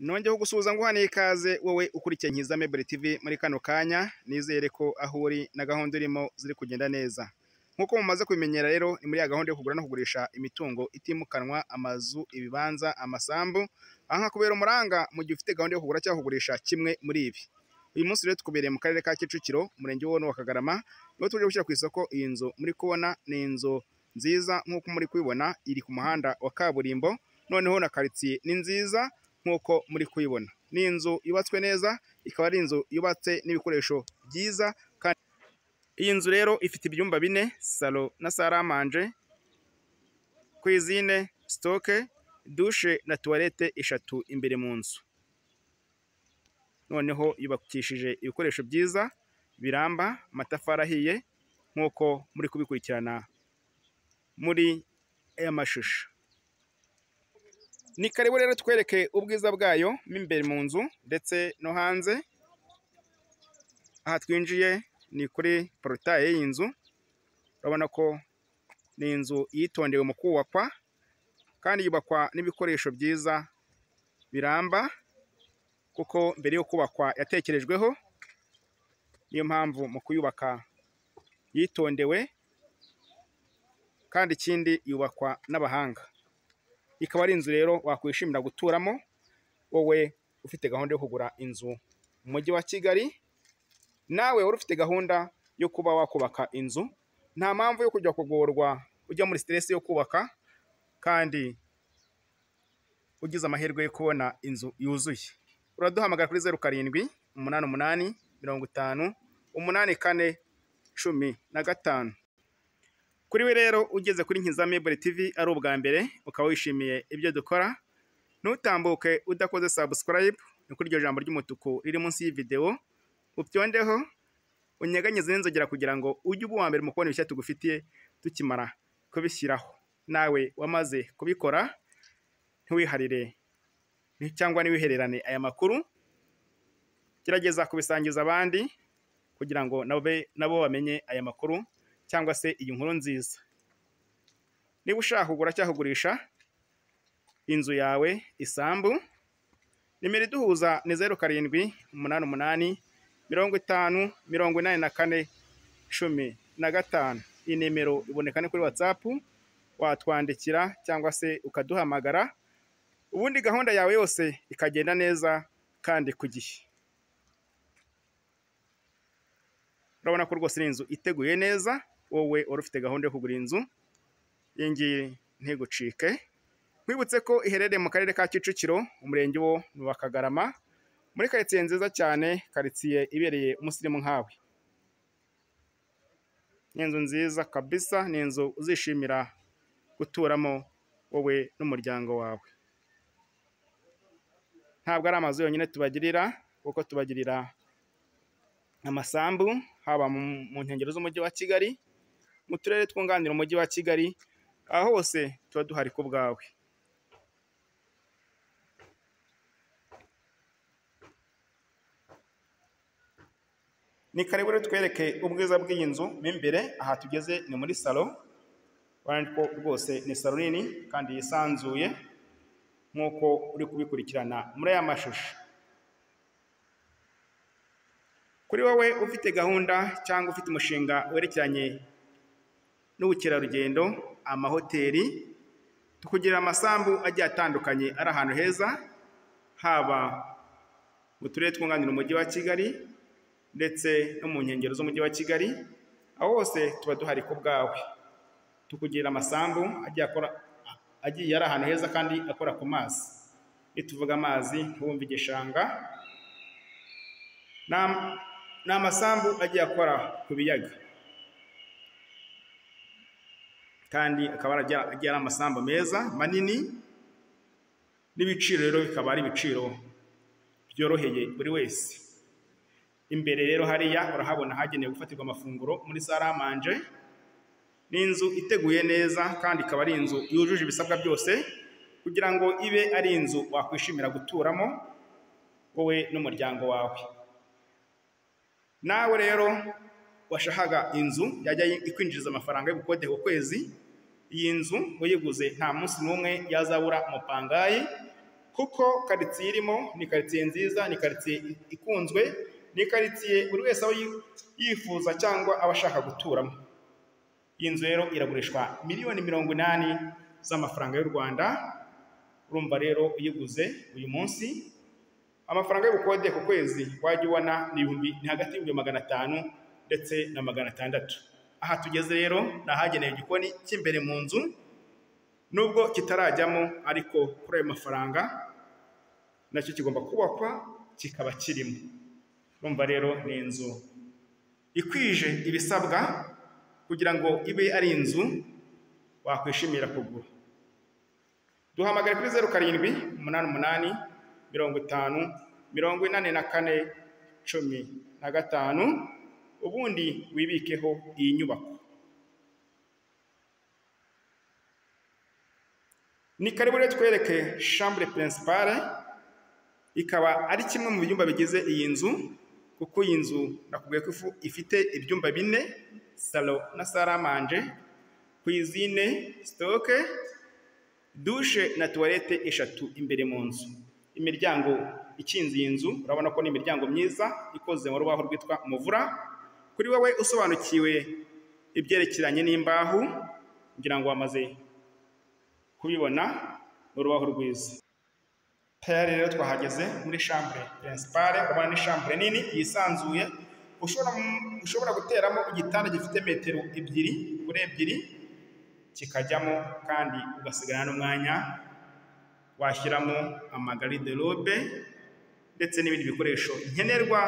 nongeyeho gusuhuza ngo uhaniye ikaze wowe ukurikiye Nkiza Mebure TV muri kano kanya nizere ko aho uri na gahunda urimo ziri kugenda neza nk'uko mumaze kubimenyera rero ni muri ya gahunda yo kugura no kugurisha imitungo itimukanwa amazu ibibanza amasambu aha hakubera umuranga mu gihe ufite gahunda yo kugura cyangwa kugurisha kimwe muri ibi uyu munsi rero tukubereye mu karere ka Kicukiro umurenge w'uwo wa Kagarama niho tuje gushyira ku isoko iyi nzu muri kubona ni inzu nziza nk'uko muri kubibona iri ku muhanda wa kaburimbo noneho na karitsiye ni nziza nk'uko muri kuyibona ni inzu yubatswe neza ikaba ari inzu yubatse n'ibikoresho byiza kandi iyi nzu rero ifite ibyumba bine salo na saramanje kwizine sitoke dushe na tuwarete eshatu imbere mu nzu noneho yubakishije ibikoresho byiza biramba amatafari ahiye nk'uko muri kubikurikirana muri aya mashusho ni karibu rero twereke ubwiza bwayo mo imbere mu nzu ndetse no hanze aha twinjiye ni kuri porotaye y'inzu urabona ko ni inzu yitondewe mu kubakwa kandi yubakwa n'ibikoresho byiza biramba kuko mbere yo kubakwa yatekerejweho niyo mpamvu mu kuyubaka yitondewe kandi ikindi yubakwa n'abahanga ikaba ari inzu rero wakwishimira guturamo wowe ufite gahunda yo kugura inzu mu mujyi wa kigali nawe wari ufite gahunda yo kuba wakubaka inzu nta mpamvu yo kujya kugorwa ujya muri siteresi yo kubaka kandi ugize amahirwe yo kubona inzu yuzuye uraduhamagara kuri zeru karindwi umunani umunani mirongo itanu umunani kane cumi na gatanu kuri we rero ugeze kuri Nkiza Mebure TV ari ubwa mbere ukaba wishimiye ibyo dukora ntutambuke udakoze subscribe ni kuri iryo jambo ry'umutuku riri munsi y'ividewo ubyondeho unyeganyeze n'inzogera kugira ngo ujye uba uwa mbere mu kubona ibishya tugufitiye tukimara kubishyiraho nawe wamaze kubikora ntiwiharire cyangwa ntiwihererane aya makuru gerageza kubisangiza abandi kugira ngo nabe nabo bamenye aya makuru cyangwa se iyi nkuru nziza niba ushaka kugura cyangwa kugurisha inzu yawe isambu nimero iduhuza ni zeru karindwi umunani umunani mirongo itanu mirongo inani na kane cumi na gatanu iyi nimero iboneka ni kuri watsapu watwandikira cyangwa se ukaduhamagara ubundi gahunda yawe yose ikagenda neza kandi ku gihe urabona ko rwose ari inzu iteguye neza wowe wari ufite gahunda yo kugura inzu iyi ngiyi ntigucike nkwibutse ko iherereye mu karere ka kicukiro umurenge wo wa kagarama muri karitsiye nziza cyane karitsiye ibereye umusirimu nkawe ni inzu nziza kabisa ni inzu uzishimira guturamo wowe n'umuryango wawe ntabwo ari amazu yonyine tubagirira kuko tubagirira amasambu haba mu nkengero z'umujyi wa kigali mu turere twunganira umujyi wa kigali aho hose tuba duhari ku bwawe ni karibu rero twereke ubwiza bw'iyi nzu mo imbere aha tugeze ni muri salo urabona ko rwose ni salo nini kandi yisanzuye nk'uko uri kubikurikirana muri aya mashusho kuri wowe ufite gahunda cyangwa ufite umushinga werekeranye n'ubukerarugendo amahoteli tukugira amasambu agiye atandukanye ari ahantu heza haba mu turere twunganira umujyi wa kigali ndetse no mu nkengero z'umujyi wa kigali aho hose tuba duhari ku bwawe tukugira amasambu agiye akora agiye ari ahantu heza kandi akora ku mazi iyo tuvuga amazi ntubumve igishanga ni amasambu agiye akora ku biyaga kandi akaba agiye ari amasambu meza manini n'ibiciro rero bikaba ari ibiciro byoroheye buri wese imbere rero hariya urahabona hagenewe gufatirwa amafunguro muri saramanje ni inzu iteguye neza kandi ikaba ari inzu yujuje ibisabwa byose kugira ngo ibe ari inzu wakwishimira guturamo wowe n'umuryango wawe nawe rero washakaga inzu yajya ikwinjiriza amafaranga yo gukode ku kwezi iyi nzu uyiguze nta munsi n'umwe yazabura umupangayi kuko karitsiye irimo ni karitsiye nziza ni karitsiye ikunzwe ni karitsiye buri wese aho yi- yifuza cyangwa aba ashaka guturamo iyi nzu rero iragurishwa miliyoni mirongo inani z'amafaranga y'u rwanda urumva rero uyiguze uyu munsi amafaranga y'ubukode ku kwezi wajya ubona ni ibihumbi ni hagati y'ibihumbi magana atanu ndetse na magana atandatu aha tugeze rero ni ahagenewe igikoni cy'imbere mu nzu nubwo kitarajyamo ariko kuri ayo mafaranga nacyo kigomba kubakwa kikaba kirimo urumva rero ni inzu ikwije ibisabwa kugira ngo ibe ari inzu wakwishimira kugura duhamagare kuri zeru karindwi umunani umunani mirongo itanu mirongo inani na kane cumi na gatanu ubundi wibikeho iyi nyubako ni karibu rero twereke shambure pirinsipare ikaba ari kimwe mu byumba bigize iyi nzu kuko iyi nzu nakubwiye ko ifu- ifite ibyumba bine salo na saramanje kwizine sitoke dushe na tuwarete eshatu imbere mu nzu imiryango ikinze iyi nzu urabona ko ni imiryango myiza ikoze mu rubaho rwitwa muvura kuri wowe usobanukiwe ibyerekeranye n'imbaho ngira ngo wamaze kubibona ni urubaho rwiza tayari rero twahageze muri shambure pirinsipare urabona ni shambure nini yisanzuye ushobora ushobora guteramo igitanda gifite metero ebyiri kuri ebyiri kikajyamo kandi ugasigarana n'umwanya washyiramo amagariderobe ndetse n'ibindi bikoresho nkenerwa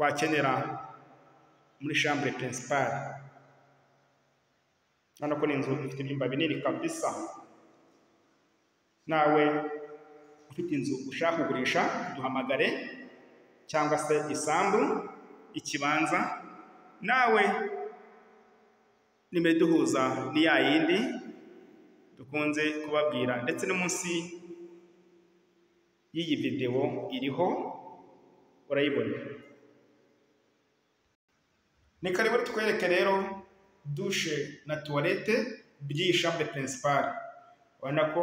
wakenera muri shambure pirinsipare urabona ko ni inzu ifite ibyumba binini kabisa nawe ufite inzu ushaka kugurisha duhamagare cyangwa se isambu ikibanza nawe nimero iduhuza ni ya yindi dukunze kubabwira ndetse no munsi y'iyi videwo iriho urayibona ni karibu twereke rero dushe na tuwarete by'iyi shambure pirinsipare urabona ko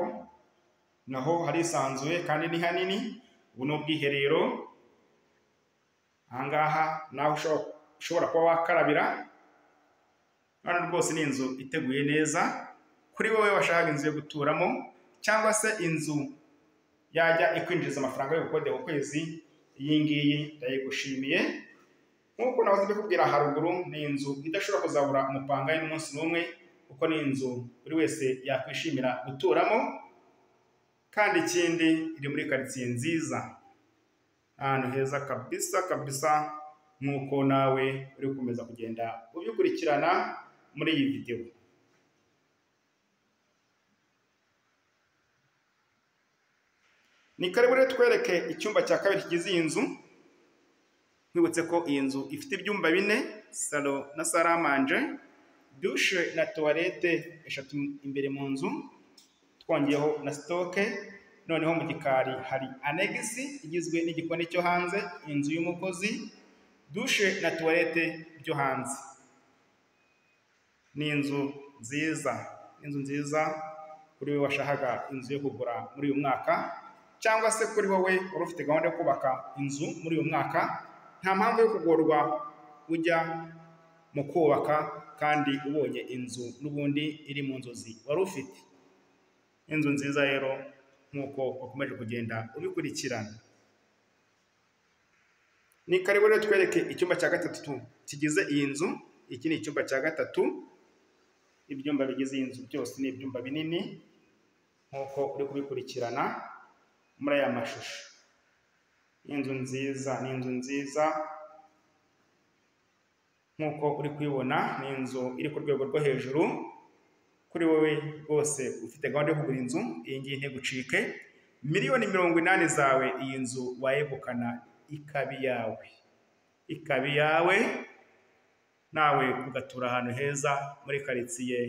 naho harisanzuye kandi ni hanini ubu ni ubwiherero ahangaha naho usho- ushobora kuba wakarabira hano rwose ni inzu iteguye neza kuri wowe washaka inzu yo guturamo cyangwa se inzu yajya ikwinjiriza amafaranga yo gukodera ukwezi iyi ngiyi ndayigushimiye nk'uko nahoze mbikubwira haruguru ni inzu idashobora kuzabura umupanga y'umunsi n'umwe kuko ni inzu buri wese yakwishimira guturamo kandi ikindi iri muri karitsiye nziza ahantu heza kabisa kabisa nk'uko nawe uri gukomeza kugenda ubikurikirana muri iyi videwo ni karibu rero twereke icyumba cya kabiri kigize iyi nzu nkwibutse ko iyi nzu ifite ibyumba bine salo na saramanje dushe na tuwarete eshatu imbere mu nzu twongeyeho na sitoke noneho mu gikari hari anegisi igizwe n'igikoni cyo hanze inzu y'umukozi dushe na tuwarete byo hanze ni inzu nziza inzu nziza kuri wowe washakaga inzu yo kugura muri uyu mwaka cyangwa se kuri wowe wari ufite gahunda yo kubaka inzu muri uyu mwaka nta mpamvu yo kugorwa ujya mu kubaka kandi ubonye inzu n'ubundi iri mu nzozi wari ufite inzu nziza rero nk'uko wakomeje kugenda ubikurikirana ni karibu rero twereke icyumba cya gatatu kigize iyi nzu iki ni icyumba cya gatatu ibyumba bigize iyi nzu byose ni ibyumba binini nk'uko uri kubikurikirana muri aya mashusho inzu nziza ni inzu nziza nk'uko uri kuyibona ni inzu iri ku rwego rwo hejuru kuri wowe rwose ufite gahunda yo kugura inzu iyi ngiyi ntigucike miliyoni mirongo inani zawe iyi nzu wayegukana ikaba iyawe ikaba iyawe nawe ugatura ahantu heza muri karitsiye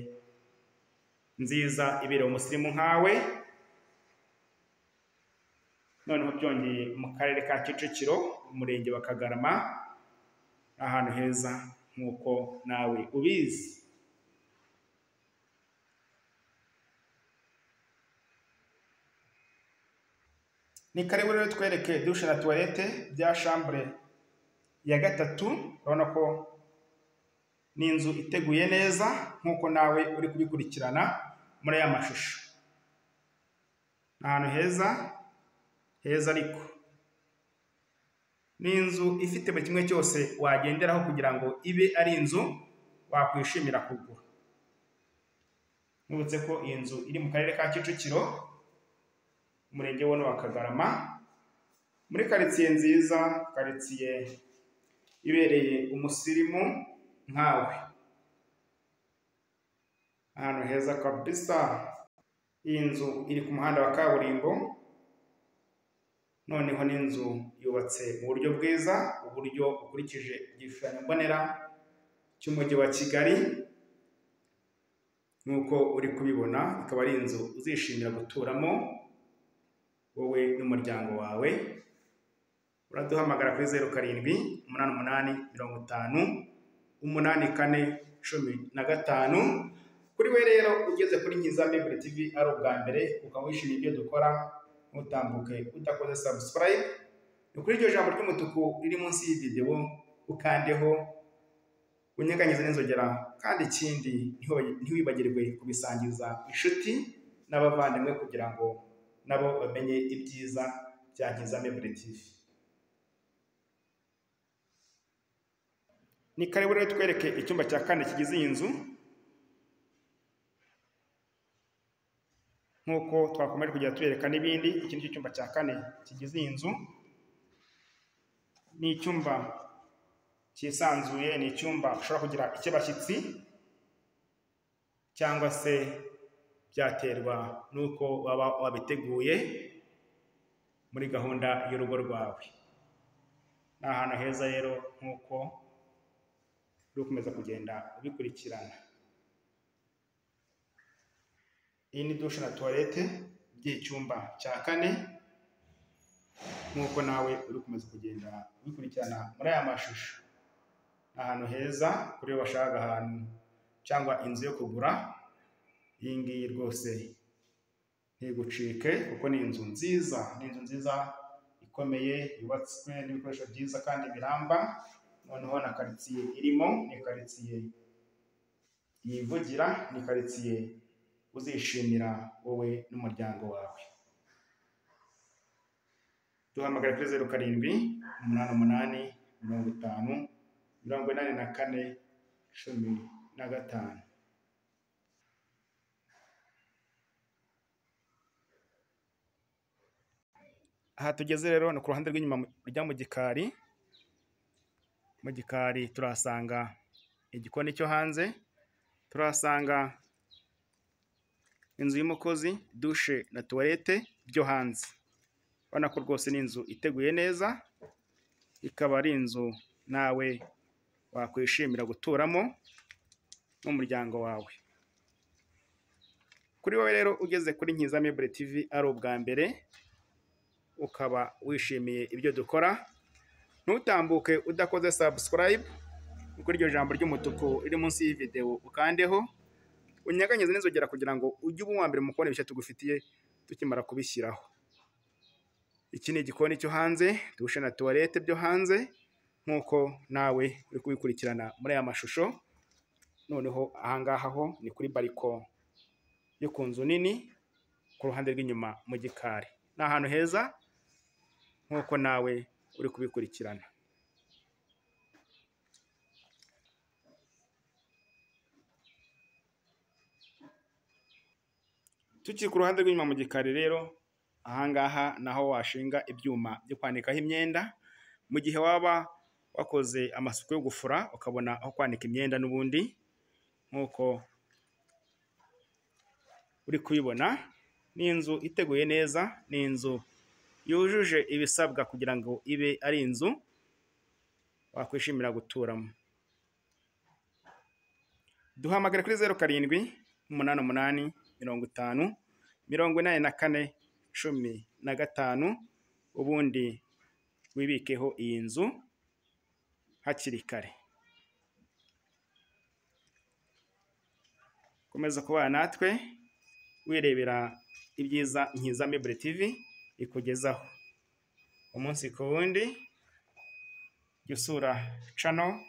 nziza iberewe umusirimu nkawe noneho byongeye mu karere ka kicukiro umurenge wa kagarama ahantu heza nk'uko nawe ubizi ni karibu rero twereke dushe na tuwarete bya shambure ya gatatu urabona ko ni inzu iteguye neza nk'uko nawe uri kubikurikirana muri aya mashusho ni ahantu heza heza ariko ni inzu ifite buri kimwe cyose wagenderaho kugira ngo ibe ari inzu wakwishimira kugura nibutse ko iyi nzu iri mu karere ka kicukiro umurenge wono wa kagarama muri karitsiye nziza karitsiye ibereye umusirimu nkawe ahantu heza kabisa iyi nzu iri ku muhanda wa kaburimbo noneho n'inzu yubatse mu buryo bwiza uburyo bukurikije igishushanyo mbonera cy'umujyi wa kigali nk'uko uri kubibona ikaba ari inzu uzishimira guturamo wowe n'umuryango wawe uraduhamagara kuri zeru karindwi umunani umunani mirongo itanu umunani kane cumi na gatanu kuri we rero ugeze kuri nyiza mibure tv ari ubwa mbere ukaba wishimiye ibyo dukora ntutambuke udakoze subscribe ni kuri iryo jambo ry'umutuku riri munsi y'iyi videwo ukandeho unyeganyeze n'inzogera kandi ikindi ntiwibagirwe kubisangiza inshuti n'abavandimwe kugira ngo nabo bamenye ibyiza bya Nkiza Mibure TV ni karibu rero twereke icyumba cya kane kigize iyi nzu nk'uko twakomeje kugenda tuyereka n'ibindi iki ni cyo cyumba cya kane kigize iyi nzu ni icyumba cyisanzuye ni icyumba ushobora kugira icy'abashyitsi cyangwa se byaterwa n'uko waba wabiteguye muri gahunda y'urugo rwawe ni ahantu heza rero nk'uko uri gukomeza kugenda ubikurikirana iyi ni dushe na tuwarete by'icyumba cya kane nk'uko nawe uri gukomeza kugenda ubikurikirana muri aya mashusho ni ahantu heza kuri iyo bashaka ahantu cyangwa inzu yo kugura iyi ngiyi rwose ntigucike kuko ni inzu nziza ni inzu nziza ikomeye yubatswe n'ibikoresho byiza kandi biramba noneho na karitsiye irimo ni karitsiye yivugira ni karitsiye uzishimira wowe n'umuryango wawe duhamagara kuri zeru karindwi umunani umunani mirongo itanu mirongo inani na kane cumi na gatanu aha tugeze rero ni ku ruhande rw'inyuma rujya mu gikari mu gikari turahasanga igikoni cyo hanze turahasanga inzu y'umukozi dushe na tuwarete byo hanze ubona ko rwose ni inzu iteguye neza ikaba ari inzu nawe wakwishimira guturamo n'umuryango wawe kuri wowe rero ugeze kuri Nkiza Mibure TV ari ubwa mbere ukaba wishimiye ibyo dukora ntutambuke udakoze subscribe kuri iryo jambo ry'umutuku riri munsi y'iyi videwo ukandeho unyeganyeze n'inzogera kugira ngo ujye uba uwa mbere mu kubona ibishya tugufitiye tukimara kubishyiraho iki ni igikoni cyo hanze dushe na tuwarete byo hanze nk'uko nawe uri kubikurikirana muri aya mashusho noneho ahangaha ho ni kuri bariko yo ku nzu nini ku ruhande rw'inyuma mu gikari ni ahantu heza nk'uko nawe uri kubikurikirana tukiri ku ruhande rw'inyuma mu gikari rero ahangaha naho washinga ibyuma byo kwanikaho imyenda mu gihe waba wakoze amasuku yo gufura ukabona aho kwanika imyenda n'ubundi nk'uko uri kubibona ni inzu iteguye neza ni inzu yujuje ibisabwa kugira ngo ibe ari inzu wakwishimira guturamo duhamagara kuri zeru karindwi umunani umunani mirongo itanu mirongo inani na kane cumi na gatanu ubundi wibikeho iyi nzu hakiri kare komeza kubana natwe wirebera ibyiza nkiza mibure tv ikugezaho umunsi ku wundi jya usura cano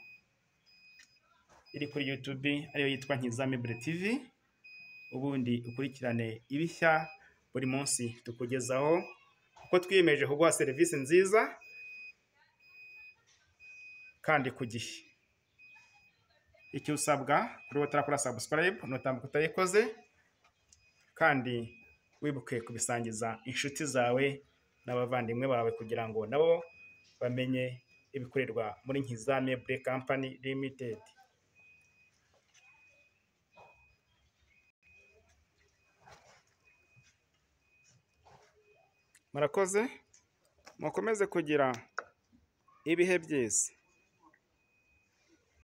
iri kuri YouTube ariyo yitwa Nkizame Mibure TV ubundi ukurikirane ibishya buri munsi tukugezaho kuko twiyemeje kuguha serivisi nziza kandi ku gihe icyo usabwa kuri wowe utarakora subscribe nutambuka utayikoze kandi wibuke kubisangiza inshuti zawe n'abavandimwe bawe kugira ngo nabo bamenye ibikorerwa muri Nkizame Mibure Company Limited. murakoze mukomeze kugira ibihe byiza